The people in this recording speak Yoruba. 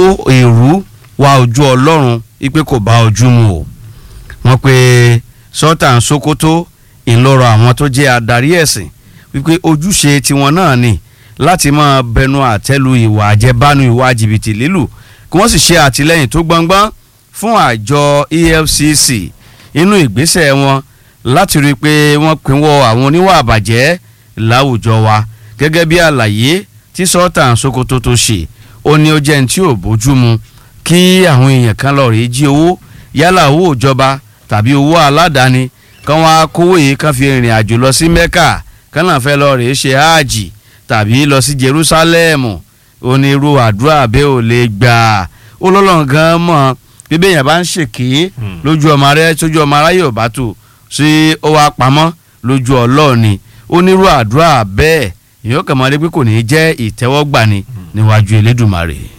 èrú wá ojú ọlọ́run wípé kò bá ojú mu o wọ́n pe sultan sokoto ìlọrọ̀ àwọn tó jẹ́ adarí ẹ̀sìn wípé ojúṣe tiwọn náà ni láti máa bẹnu àtẹ́lu ìwà àjẹbánu ìwà jìbìtì lílù kí wọ́n sì ṣe àtìlẹ́yìn tó gbọngbọ́n fún àjọ efcc inú ìgbésẹ̀ wọn láti rí i pé wọ́n pinwọ́ àwọn oníwà àbàjẹ́ láwùjọ wa gẹ́gẹ́ bí àlàyé tí sultan sokoto tó ṣe ó ní ó jẹ́ ní tí ò bójú mu kí àwọn èèyàn kan lọ rèé jí owó yálà owó ìjọba tàbí owó aládàáni kán wá kówó yìí kán fi rìnrìn àjò lọ sí mecca kán náà fẹ́ lọ rèé ṣe hajj tàbí lọ sí jerusalem onírú àdúrà bẹ́ẹ̀ ò lè gbà ó lọ́lọ́run gan mọ̀ bí bẹ́ẹ̀ yẹn bá ń ṣèké lójú ọmọ rẹ sójú ọmọ aráyè ò bá tó sí ó wá pamọ́ lójú ọlọ́ọ̀ni onírú àdúrà bẹ́ẹ̀ èèyàn kàn máa rí pé kò ní í jẹ́ ìtẹ́wọ́gbà ni níwájú elédùnmarè.